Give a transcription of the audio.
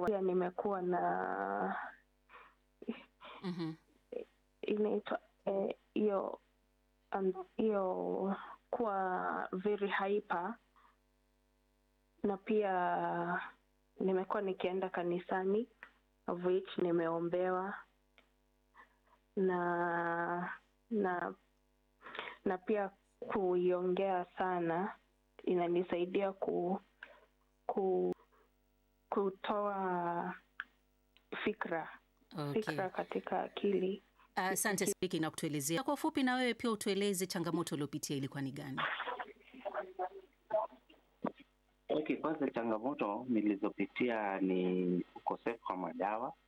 pia nimekuwa na Mhm. inaitwa eh, hiyo um, hiyo kuwa very hyper na pia nimekuwa nikienda kanisani of which nimeombewa na na na pia kuiongea sana inanisaidia ku, ku kutoa fikra Okay. fikra katika akili Asante Spiki na kutuelezea kwa ufupi, na wewe pia utueleze changamoto uliopitia ilikuwa ni gani? Okay, kwanza changamoto nilizopitia ni ukosefu wa madawa